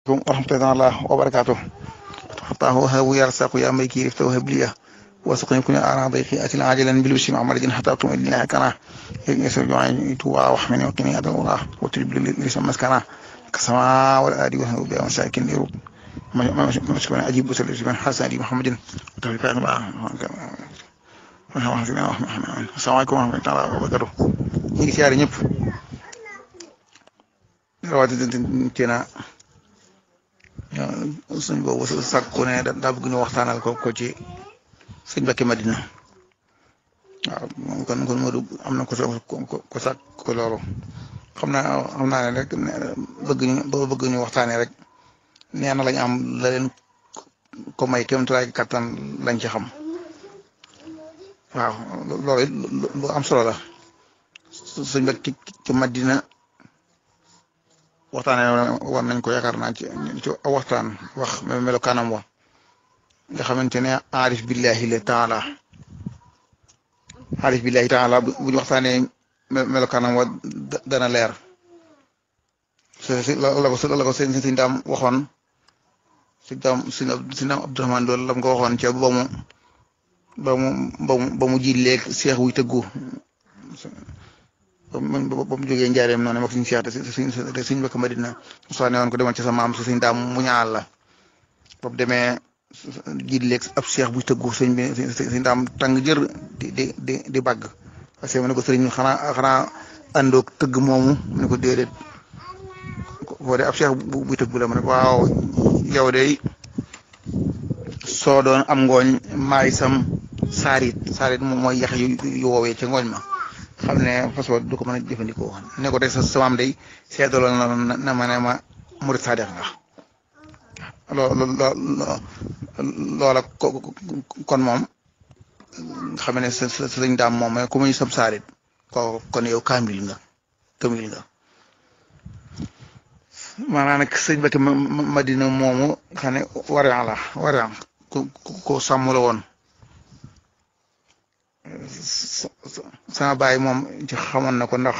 ورحمة الله وبركاته فتحطاه وهاب يرزق يا ميكي رفت وهب لي وسقني كل أعراض أتي عاجلا بالبشر مع مرض حتى أطمئن إليها كنا يسر جوعي توعى وحمني وقني أدى الله وتجب لي لسم مسكنا كسماء والآدي وهو بها مساكن يروب مشكلة أجيب بسل من حسن أبي محمد وتوفيق الله السلام عليكم ورحمة الله وبركاته ñu ngi siyaare ñëpp rawatina suñ boobu sàkku ne daa bëgg ñu waxtaanal ko ko ci sëñ Mbacke Madina waaw kon kon Modou am na ko ko sàkk ko loolu xam naa xam naa ne rek bëgg ñu bëgg ñu waxtaanee rek nee na lañ am la leen ko may kéem tolluwaay kattan lañ ci xam waaw loolu lu am solo la. sëñ Mbacke ci Madina waxtaanee war nañ ko yaakaar naa ci ci waxtaan wax melokaanam wa nga xamante ne aarif billahi la taala aarif billahi taala bu ñu waxtaanee melokaanam wa dana leer la ko la ko sëñ sëñ daam waxoon sëñ daam sëñ daam Abdourahmane loolu lam ko waxoon ca ba mu ba mu ba mu ji léeg seex wuy tëggu ba mu jógee njaareem noonu mag suñu siyaata suñ suñ Mbacke Madina soo ne woon ko demal ci sa maam si suñ daam mu ñaal la boobu demee jiit léeg ab seex buy tëggu sëñ bi suñ daam tàng jër di di di di bàgg parce que mu ne ko sëriñ xanaa xanaa àndoog tëgg moomu mu ne ko déedéet boo dee ab seex buy tëggu la mu ne ko waaw yow de soo doon am ngooñ maay sam saarit saarit moom mooy yax yu yu woowee ca ngooñ ma xam ne façon du ko mën a jëfandikoo ne ko tey sa samaam day seedaloon na na ma ne ma murit sadex nga loo loola kon moom xam ne sa sa sëñ daam moom mooy ku muy sam saarit ko kon yow kaamil nga kaamil nga maanaam nag sëñ Mbacke Madina moomu xam ne warian la warian ku ko sàmm la woon sama baay moom ci xamoon na ko ndax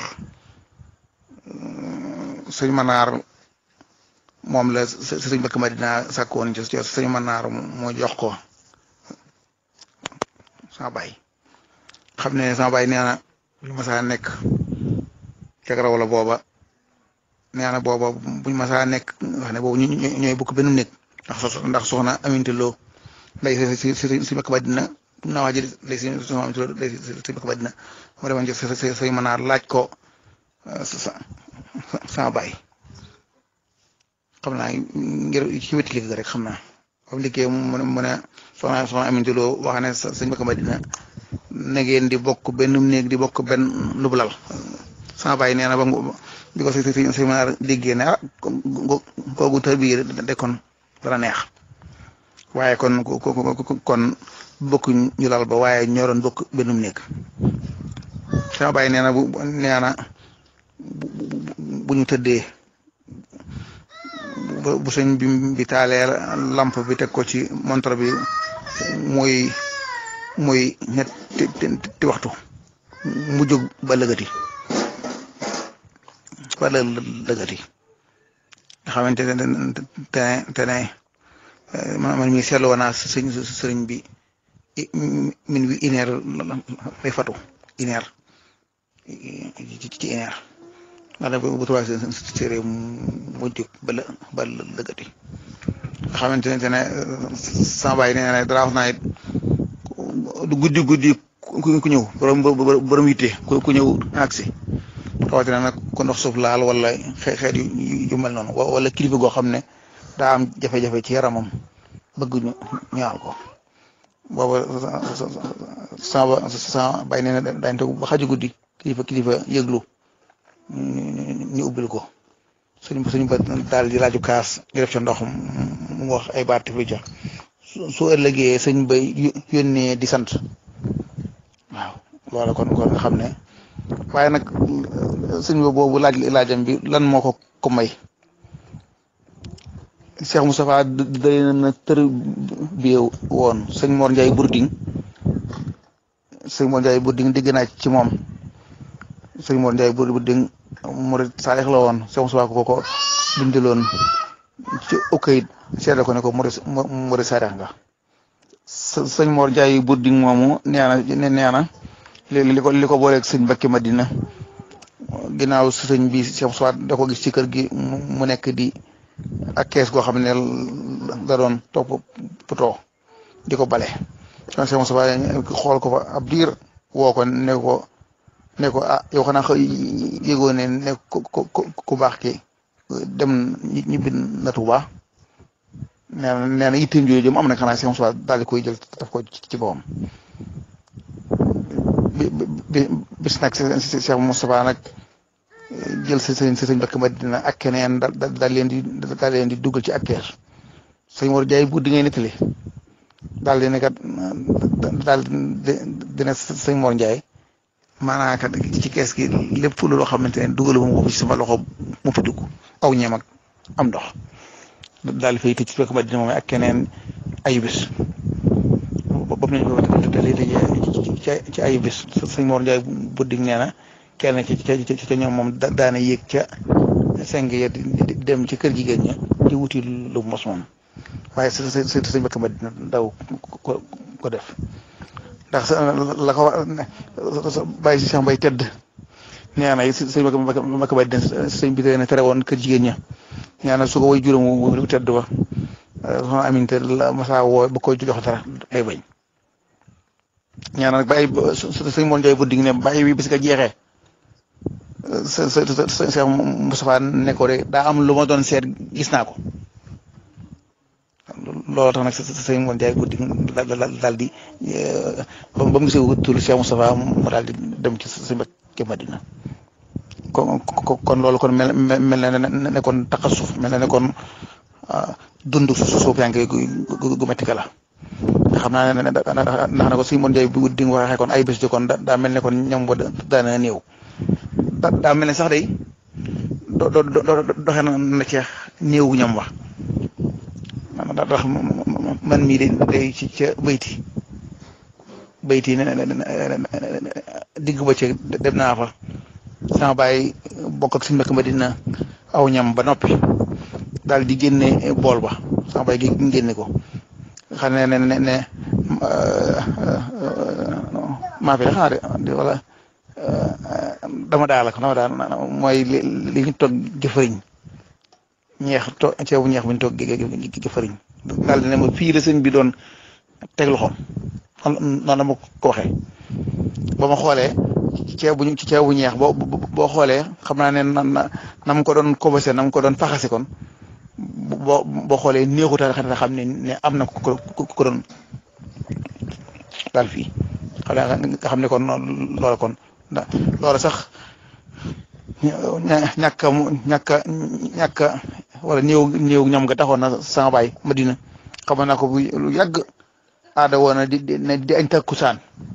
sëñ Manaar moom la sëñ Mbacke Madina sàkk woon ci sëñ Manaar moo jox ko sama baay xam ne sama baay nee na lu ma saa nekk ca raw la booba nee na booba buñ ma saa nekk wax ne boobu ñooy bokk benn nekk ndax ndax soxna Aminta Lo lay si si si Mbacke Madina naa waa ji lay si soxna Aminta Lo lay si Mbacke Madina ma demoon ci sëñ Manaar laaj ko sama baay xam naa ngir ci wetu liggéey rek xam naa comme liggéey mu ne mu ne soxna soxna Aminta Lo wax ne sëñ Mbacke Madina na ngeen di bokk benn néeg di bokk benn lu lal sama baay nee na ba bi ko si si si Manaar déggee ne ah kooku tër bii de kon dana neex waaye kon kon bokk ñu lal ba waaye ñoo doon bokk benn néeg sama baay nee na bu nee na bu ñu tëddee bu sëñ bi bi taalee lamp bi teg ko ci montre bi muy muy ñetti waxtu mu jóg ba lëgati ba lëgati nga xamante ne te te ne man mi seetlu woon naa sëñ sëriñ bi min wi une heure lay fatu une heure ci une heure ndax bu trois séeréer mu jóg ba la ba lëgati nga xamante ne te ne sama baay nee na dara wax naa it du guddi guddi ku ñëw borom borom yitte ku ñëw agsi rawatina nag ko ndox suuf laal wala xeet yu mel noonu wala kilifa goo xam ne daa am jafe-jafe ci yaramam bëgg ñu ñaal ko booba sama sama bàyyi nee na daañu toog ba xaju guddi kilifa kilifa yëglu ñu ubbil ko suñ suñ ba daal di laaju kaas ñu def ca ndox mu wax ay baat fi ca su ëllëgee sëñ bay yónnee di sant waaw loola kon kon nga xam ne waaye nag sëñ ba boobu laaj laajam bi lan moo ko ko may Cheikh Moustapha day na tër bi woon sëñ Mor Ndiaye Bourding sëñ Mor Ndiaye Bourding dégg naa ci moom sëñ Mor Ndiaye Bourding murid saalix la woon Cheikh Moustapha ko ko bindaloon ci ukayit seede ko ne ko muri muri sareex nga sëñ Mor Njaay budding moomu nee na nee na li ko li ko booleeg sëñ Mbacke Madina ginnaaw sëñ bi Cheikh Soit da ko gis ci kër gi mu nekk di ak kees goo xam ne da doon topp poto di ko bale kon Cheikh Moussa xool ko fa ab diir woo ko ne ko ne ko ah yow xanaa xëy yëgoo ne ne ku ku baax ki dem ñibbi na Tuuba nee na nee na itteem jooju jëm am na xanaa Cheikh Moussa daal di koy jël daf ko ci boppam bi bis nag Cheikh Moustapha nag jël sa sëñ sa sëñ Mbacke Madina ak keneen da daal leen di daal leen di dugal ci ak keer sëñ Mor Jaay bu di ngay nettali daal di ne kat daal dina sëñ Mor Njaay maanaam kat ci kees gi lépp loo xamante ne dugalu ma ko ci sama loxo mu fi dugg aw ñeem ak am ndox daal di fay tëj ci Mbacke Madina moom ak keneen ay bis boobu nañ ko tëjee ci ci ay bis sëñ Mor Njaay bu dig nee na kenn ci ci ci ñoom moom daana yéeg ca seng ya di dem ci kër jigéen ña di wuti lu mos moom waaye sa sa sa sëñ Mbacke Madina daw ko ko def ndax la ko bàyyi si Cheikh Mbay tedd nee na sëñ Mbacke Mbacke Madina sëñ bi na tere woon kër jigéen ña nee na su ko way juróom wu tedd ba soxna Aminte la Massa woo ba koy jox dara day bañ ñaan nag bàyyi sëñ Mor Njaay bu dig ne bàyyi bi bis nga jeexee sa sa sa Cheikh Moustapha ne ko de daa am lu ma doon seet gis naa ko loolu tax nag sëñ Mor Njaay bu dig daal di ba mu gisee wutul Cheikh Moustapha mu daal di dem ci sëñ Mbacke Madina kon kon loolu kon mel mel na ne kon taxasuf mel na ne kon dund suuf yaa ngi gu métti ka la nga xam naa ne ndax na ko si mon Njaay bu di nga waxee kon ay bés di kon daa mel ne kon ñam ba daana néew daa mel ne sax day do do doxe na ceex néewu ñam wax ndax man mii de day ci ca bayti bayti ne digg ba ci dem naa fa sama baay bokk ak suñu mbokk ma dina aw ñam ba noppi daal di génne bool ba sama baay gi génne ko xam ne ne ne ne maa fi xanaa de wala dama daal ak dama daal mooy li li ñu toog jëfëriñ ñeex to ceebu ñeex bi ñu toog jëfëriñ daal di ne ma fii la sëñ bi doon teg loxoom noonu la ma ko waxee ba ma xoolee ceebu ci ceebu ñeex boo boo xoolee xam naa ne na na mu ko doon kobase na mu ko doon faxase kon boo boo xoolee néexut a xam ne ne am na ko ko doon daal fii xam nga xam ne kon loola kon loola sax ñàkk a ñàkk a ñàkk a wala néew néew ñam nga taxoon na sama baay Madina xam naa ko bu lu yàgg aada woon na di di añ takkusaan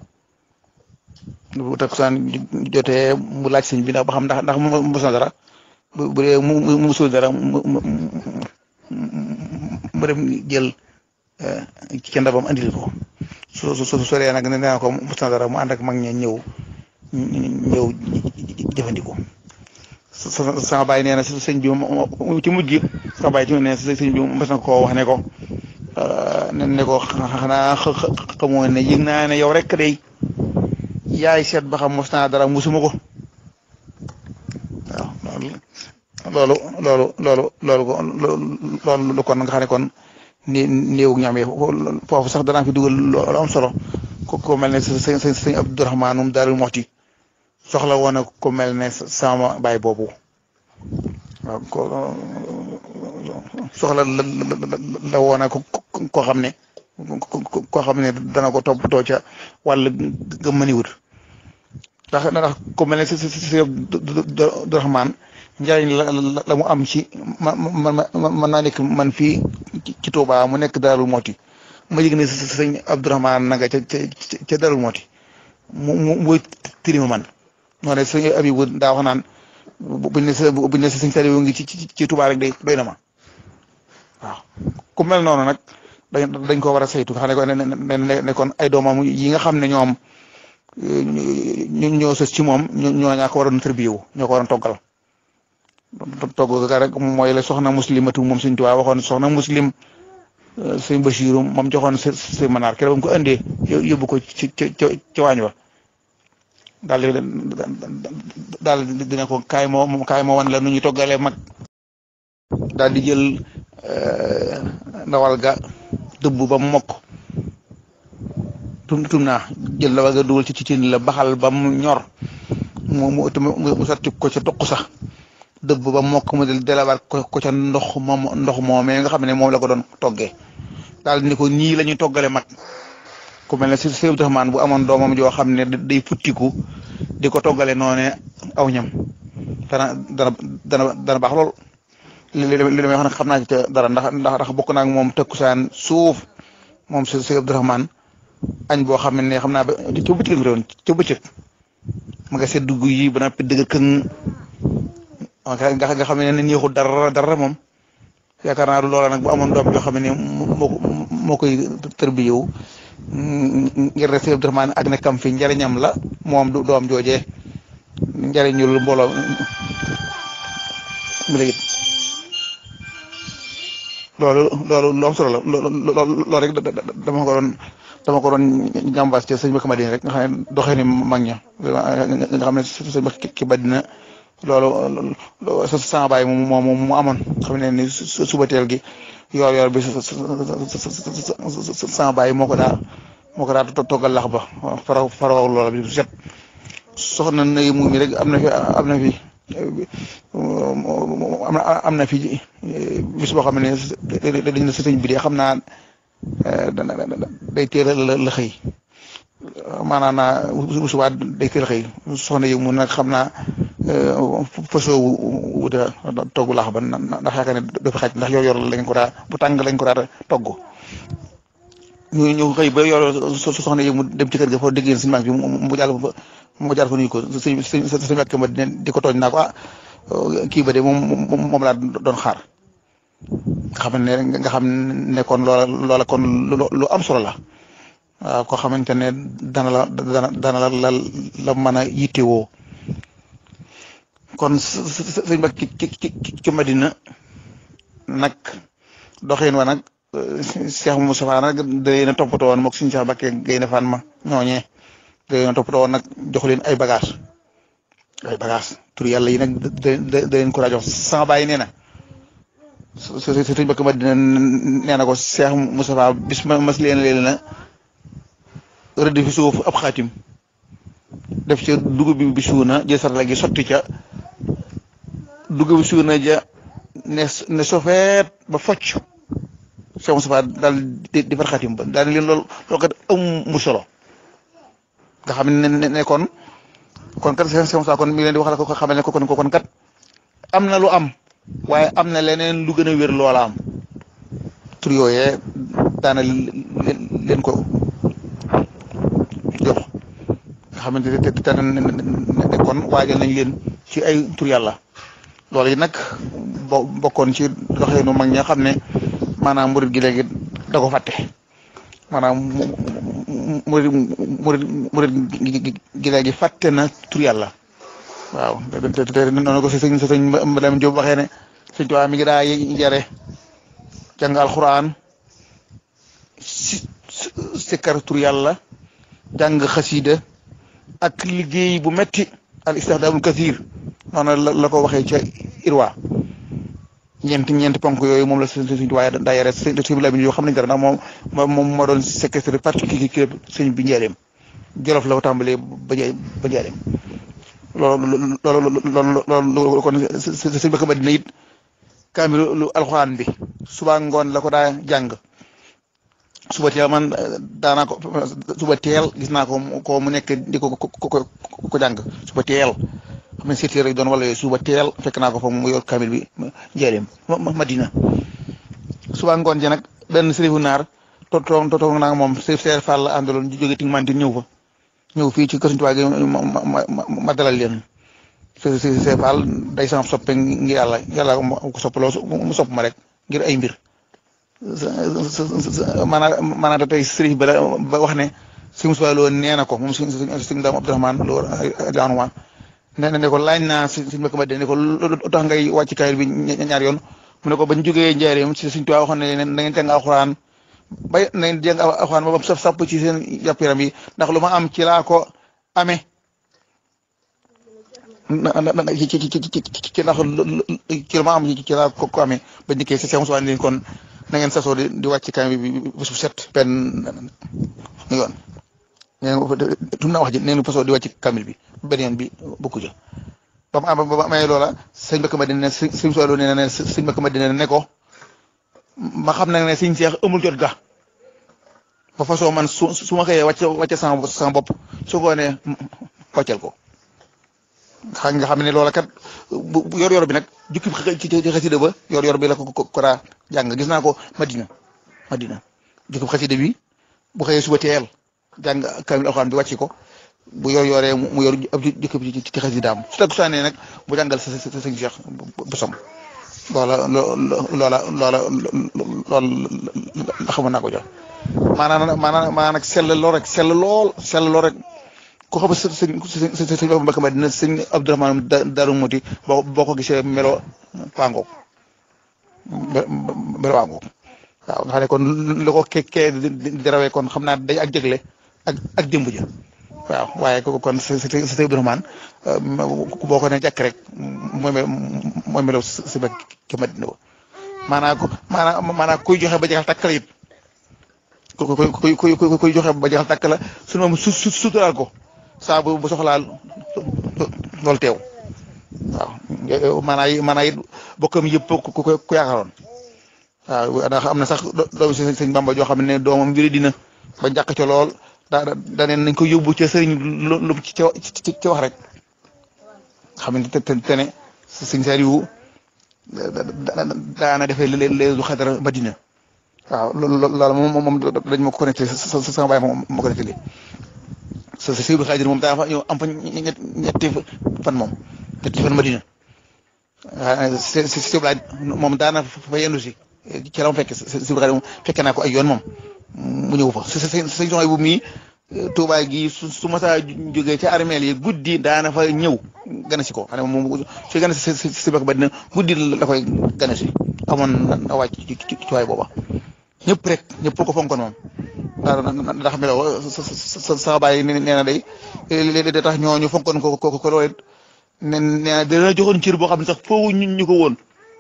bu takkusaan jotee mu laaj sëñ bi ndax ba xam ndax ndax mos na dara bu bu dee mu mu musul dara mu mu mu dem jël ci ndabam andil ko su su su soree nag nee naa ko mos na dara mu ànd ak mag ña ñëw ñëw jëfandikoo. sama baay nee na sëñ bi ci mujj gi sama baay ci nee na sëñ bi mos na koo wax ne ko ne ko xanaa xamoo ne yëg naa ne yow rek day yaay seet ba xam mos naa dara musuma ko waaw loolu loolu loolu loolu loolu kon nga xam ne kon ni néew ñam yi foofu sax danaa fi dugal loolu am solo ko ko mel ne sëñ sëñ sëñ Abdourahmaan moom Daaru Muxti soxla woon na ko mel ne sama baay boobu waaw ko soxla la la woon na ko koo xam ne koo xam ne dana ko toppatoo ca wàll ga mëniwut ndax ndax ko mel ne si si si Abdourahmaan njariñ la la mu am ci ma ma mën naa nekk man fii ci Touba mu nekk Darou Moti ma yëg ne sëñ Abdourahmaan na nga ca ca ca Darou Moti mu mu muy tirima man. moo ne sëñ Abibu daa wax naan buñ ne sa buñ ne sa sëñ Saliou ngi ci ci ci Touba rek day doy na ma waaw ku mel noonu nag dañ dañ ko war a saytu xam ne ko ne ne kon ay doomam yi nga xam ne ñoom ñoo sës ci moom ñoo ñaa ko waroon tërbiyewu ñoo ko waroon toggal togg ga rek mooy la soxna muslimatu moom Sëñ Tuubaa waxoon soxna muslim sëñ Basiiru moom joxoon sa sa manaar keroog mu ko indee yóbbu ko ci ci ci waañ wa daal di daal dina ko kaay moo kaay moo wan la nu ñuy toggalee mag daal di jël ndawal ga dëbb ba mu mokk tum tum naa jël ndawal ga dugal ci ci cin la baxal ba mu ñor mu mu mu sotti ko ca toq sax dëbb ba mokk mu del delawaat ko ko ca ndox moom ndox moomee nga xam ne moom la ko doon toggee daal ni ko ñii la ñuy toggale mag ku mel ne si Sëñ Abdourahmane bu amoon doomam joo xam ne day futtiku di ko toggale noone aw ñam dana dana dana dana baax lool li li li may wax nag xam naa ci dara ndax ndax bokk naa ak moom tëkkusaan suuf moom si Sëñ Abdourahmane añ boo xam ne xam naa ba ca bëccëg nga doon ca bëccëg ma nga seet dugg yi ba noppi dëgg këng nga nga xam ne neexul dara dara moom yaakaar naa du loola nag bu amoon doom yoo xam ne moo moo koy tërbiyewu ngir ne Sëñ Abdourahmane ak nekkam fi njariñam la moom du doom joojee njariñul mbooloo mu léegi loolu loolu lu am solo la loolu rek dama ko doon dama ko doon jàmbaas ci sëñ Mbacke Madina rek nga xam ne doxee ni mag ña nga xam ne sëñ Mbacke Madina loolu sa sama baay mu mu mu amoon xam ne ni suba teel gi yor yor bi sama baay moo ko daa moo ko daa toggal lax ba faraw faraw loola bi set soxna nay mu mi rek am na fi am na fi am na fi bis boo xam ne dañ na sëñ bi de xam naa day teel la la xëy maanaam naa bu subaa day teel a xëy soxna yi mu nag xam naa fasoo wuta togg laax ba ndax yaakaar ne do fi xaj ndax yor yor lañ ko daa bu tàng lañ ko daa togg ñu ñu xëy ba yor soxna yi mu dem ci kër ga foo déggee suñu mag bi mu jàll fa mu jaar fa nuyu ko sëñ sëñ sëñ Mbàkke ma di ko tooñ naa ko ah kii ba de moom moom laa doon xaar nga xam ne nga xam ne kon loola loola kon lu am solo la waaw koo xamante ne dana la dana dana la la la mën a yittewoo kon sëñ ba ci ci ci Madina nag doxin wa nag Cheikh Moustapha nag da leen a toppatoo woon moog suñu Cheikh Bakke Gaynde Fan ma ñooñee da leen a toppatoo woon nag jox leen ay bagage ay bagage tur yàlla yi nag da da leen ko daa jox sama bàyyi nee na sëñ Bakke Madina nee na ko Cheikh Moustapha bis ma mas leen leen na rëdd fi suuf ab xaatim def ca dugub bi bi suuna jël sarala gi sotti ca dugub bi suuna ja ne ne sofeet ba focc Cheikh Moustapha daal di di far xaatim ba daal leen loolu loolu kat amu solo nga xam ne ne kon kon kat Cheikh Moustapha kon mi ngi leen di wax la ko xamal ne ko kon kon kat am na lu am waaye am na leneen lu gën a wér loola am tur yooyee daana leen ko jox nga xamante ne te ne kon waajal nañ leen ci ay tur yàlla loolu yi nag bo bokkoon ci doxeenu mag ña xam ne maanaam murid gi léegi da ko fàtte maanaam murid murid murid gi léegi fàtte na tur yàlla waaw te te noonu ko si sëñ sëñ Madame Diop waxee ne sëñ Tuubaa mi ngi daa jare jàng alxuraan si sikkar tur yàlla jàng xasiida ak liggéey bu metti al istixdaamul kasiir noonu la la ko waxee ca irwa ñeenti ñeenti ponk yooyu moom la sëñ sëñ waaye daa yore sëñ sëñ Lamin yoo xam nañ dara ndax moom moom moo doon secrétaire particulier sëñ bi njëriñam jolof la ko tàmbalee ba ba njëriñam loolu loolu loolu loolu kon sëñ Mbàkke Madina it kaamilu alxuraan bi suba ngoon la ko daa jàng suba teel man daanaa ko suba teel gis naa ko ko mu nekk di ko ko ko ko jàng suba teel xam ne seeti rek doon wala yooyu suba teel fekk naa ko fa mu yor kamil bi njëriñam Madina suba ngoon ji nag benn sërifu naar to to to toog naa moom sërif seer Fall la àndaloon jóge ting mantin ñëw fa ñëw fii ci kër Sëñ Tuubaa gi ma ma dalal leen sëriñ seer Fall day sama soppe ngir yàlla yàlla ko soppaloo mu sopp ma rek ngir ay mbir maanaam maanaam tey sëriñ ba ba wax ne sëñ Moussa Lo nee na ko moom sëñ sëñ Daam Abdourahmane Lo daanuma ne ne ko laaj naa si suñ mbokk ma ne ko lu tax ngay wàcc kaamil bi ñaar yoon mu ne ko bañ jógee njaareem si suñ tubaab waxoon ne na ngeen jàng alxuraan bay na ngeen jàng alxuraan ba saf sàpp ci seen yàpp yaram yi ndax lu ma am ci laa ko amee ci ci ci ci ndax ci lu ma am ci laa ko amee ba njëkkee si seen suwaan leen kon na ngeen sasoo di di wàcc kaamil bi bés bu set benn yoon nee tum naa wax ji nee fasoo di wàcc kaamil bi benn yoon bi bokku ja ba mu am ba mu amee loola sëñ Mbacke Madina ne sëñ sëñ Sow nee na ne sëñ Mbacke Madina ne ko ma xam nag ne sëñ Seex amul jot ga ba façon man su su ma xëyee wàcc wàcce sama sama bopp su ko nee wàccal ko xam nga xam ne loola kat bu yor-yor bi nag jukki ci ci xasida ba yor-yor bi la ko ko daa jàng gis naa ko Madina Madina jukki xasida bi bu xëyee suba teel jàng kaamil alxuraan bi wàcc ko. bu yor yoree mu yor ab jëkk bi ci xasidaam su takku saanee nag bu jàngal sa sa sëñ Cheikh bu som loola loola loola lool xamoon naa ko jox maanaam maanaam maanaam nag sell lool rek sell lool sell lool rek ku xam sa sëñ sëñ sëñ Mbacke Madina sëñ Abdourahmane Darou Mouti boo boo ko gisee melo waangoog melo waangoog waaw nga xam ne kon lu ko kekkee di rawee kon xam naa day ak jégle ak ak démb ja waaw waaye kon sa sa sa Abdourahmane boo ko ne jàkk rek mooy mooy melaw si ba ki Madina ba maanaam ku maanaam maanaam kuy joxe ba jeexal tàkk la it ku ku ku kuy joxe ba jeexal tàkk la sunu moom su su suturaal ko saa bu bu soxlaa loolu teew waaw maanaam maanaam it bokkam yëpp ku ku ku yaakaaroon waaw ndax am na sax doomu si sëñ Bamba joo xam ne doomam mbiri dina ba njàkk ca lool. daa daa ne nañ ko yóbbu ca sëriñ lu ci ci wax rek xam ne te te ne sëñ Saliou daana defee léeg-léeg du xadara Madina waaw loolu moom moom dañ ma ko connecté sa sama baay moom ma ko connecté sa sa Sëriñ Xaadir moom daa fa ñëw am fa ñetti fan moom ñetti fan Madina waaw si si si moom daana fa yendu si ci la ma fekk si Sëriñ Xaadir moom fekke naa ko ay yoon moom mu ñëw fa sa sa sa sa bu mii Touba gi su su ma saa jógee ca armeel yi guddi daana fa ñëw gana si ko xam ne moom su gana si si si ba dina guddi la koy gana si amoon na wàcc ci ci ci waay booba ñëpp rek ñëpp ko fonkoon moom ndax ndax melo sa sa sa baay nee na day léeg-léeg da tax ñooñu fonkoon ko ko ko loolu nee na dina joxoon cër boo xam ne sax foofu ñu ñu ko woon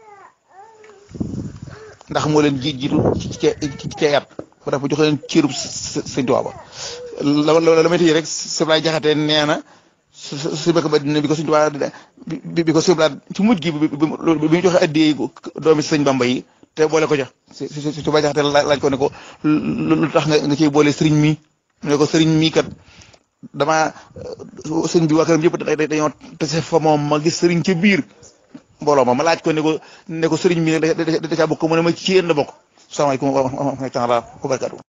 ndax moo leen ji jiitu ci ci ci yar ba dafa joxe leen cërub sëñ Tuubaa ba la la la métti rek Sëblaay Jaxate nee na su su su bëgg ba dina bi ko sëñ Tuubaa bi bi ko Sëblaay ci mujj gi bi bi mu joxe addiyee doomi sëñ Bamba yi te boole ko ca si si si Sëblaay Jaxate laaj ko ne ko lu tax nga nga ciy boole sëriñ mi ne ko sëriñ mi kat damaa sëñ bi waa këram yëpp dañoo tase fa moom ma gis sëriñ ca biir mbooloo ma ma laaj ko ne ko ne ko sëriñ mi da da caa bokk mu ne ma ci yéen la bokk salaamaaleykum wa rahmatulah wa barakaatu